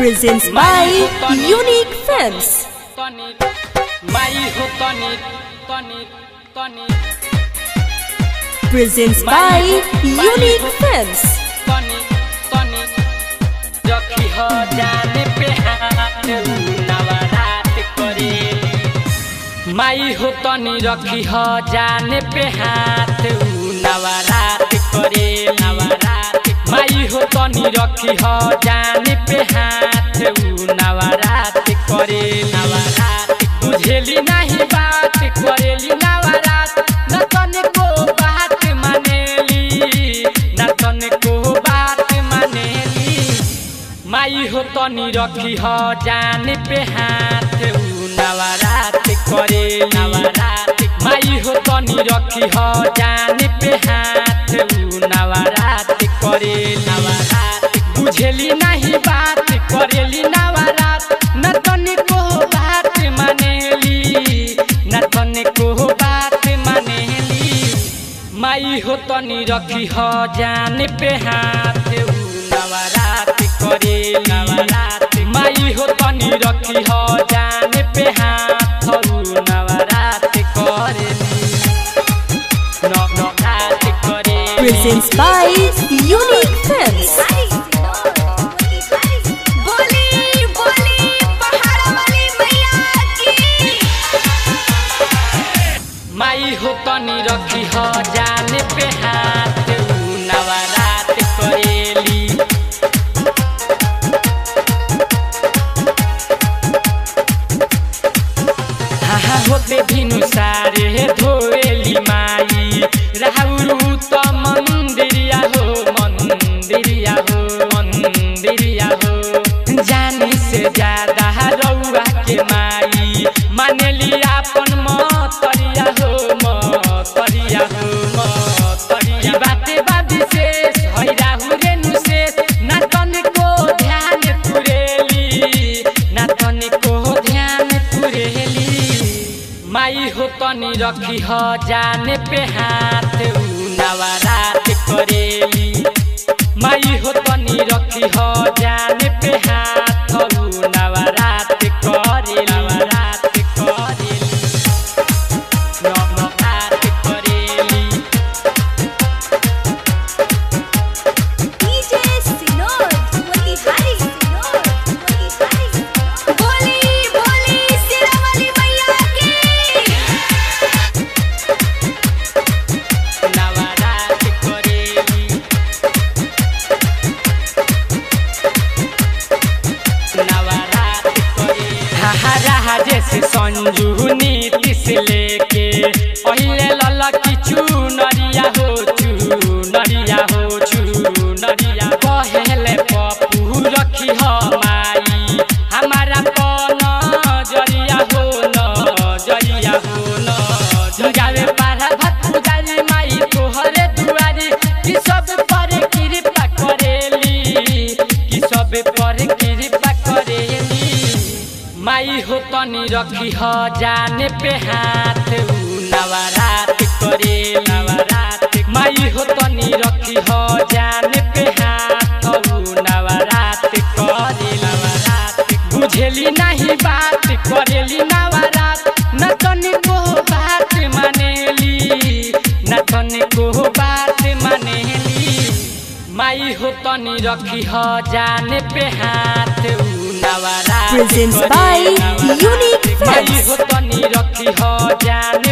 presents by Unique Films. tonic মাই হো tonic tonic tonic Presents by Unique Films. tonic tonic रखी हो जाने पे हाथ नवरात करेली माई हो तनी रखी हो जाने पे हाथ नवरात करे नवरात माई हो तनी रखी हो जाने पे हाथ नवरात करे नवरात बुझेली नहीं बात करेली नवरात न तने को बात मानेली न तने को बात मानेली माई हो तनी रखी हो जाने पे हाथ नवरात करे नवरात माई हो तनी रखी हो जाने पे हाथ नवरात करे नवरात बुझेली नहीं बात करेली नवरात न तनी को बात मानेली न तनी को बात मानेली माई हो तनी रखी हो जाने पे हाथ नवरात करे नवरात माई हो तनी रखी हो जाने पे हाथ नवरात करे नवरात करे Presents by Unique Films. बोली बोली पहाड़ वाली मैया की माई हो तनी रखी हो जाने पे हाथ नवरात करेली हाहा होते भिनु सारे धोएली माई राहुरु त मन्दिरिया हो मन्दिरिया हो मन्दिरिया हो जाने से ज्यादा रौआ के माई मानेली आपन मतरिया हो मतरिया हो मतरिया बाते बा विशेष है राहुरे नुशेष ना तनिको ध्यान पुरेली ना तनिको ध्यान पुरेली माई हो तनी रखी हो जाने पे हाथ नवरात करेली माई हो तनी रखी हो जाने पे हाथ नवरात करे नवरात करेली नवरात करेली डीजे सिनोर बोली हरी सिनोर बोली हरी बोली बोली सिरा वाली मैया की नवरात करेली नवरात करेली हाहा जैसे संजू नीतिश लेके पहले ललकी चुनरिया हो चुनरिया हो चुनरिया पहले पप्पू रखी हो माई हमारा पन जरिया हो न जरिया हो न गावे पारा भात पुजारी माई तोहरे दुआरी कि सब पर कृपा करेली कि सब पर कृपा करेली माई हो तनी रखी हो जाने पे हाथ नवरात करे नवरात माई हो तनी रखी हो जाने पे हाथ नवरात करे नवरात बुझेली नहीं बात करेली नवरात न तनिको बात मानेली न तनिको बात मानेली माई हो तनी रखी हो जाने पे हाथ नवरात Presents करे by Navrat. Unique Mai Films. हो तनी रखी हो जाने